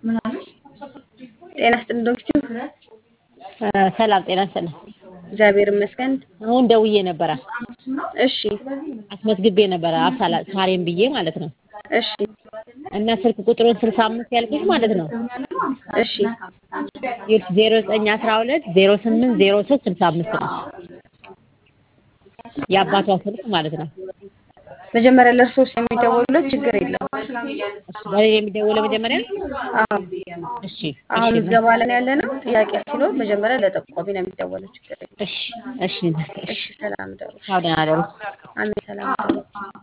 ጤና ይስጥልኝ ዶክተር። ሰላም ጤና ይስጥልኝ። እግዚአብሔር ይመስገን። አሁን ደውዬ ነበረ እሺ አስመዝግቤ ነበረ አብሳላ ሳሬም ብዬ ማለት ነው። እሺ እና ስልክ ቁጥሩን ስልሳ አምስት ያልኩሽ ማለት ነው እሺ ዜሮ ዘጠኝ አስራ ሁለት ዜሮ ስምንት ዜሮ ሶስት ስልሳ አምስት ነው የአባቷ ስልክ ማለት ነው። መጀመሪያ ለእርሶስ የሚደወሉለት ችግር የለም። በሌላ የሚደውለው መጀመሪያ አዎ እሺ አሁን እሺ ምዝገባ ላይ ያለ ነው። ጥያቄ ሲኖር መጀመሪያ ለጠቋሚ ነው የሚደወለው። ችግር የለም። እሺ እሺ እሺ ሰላም ደሩ። ቻው ደህና ደሩ። አሜን ሰላም ደሩ።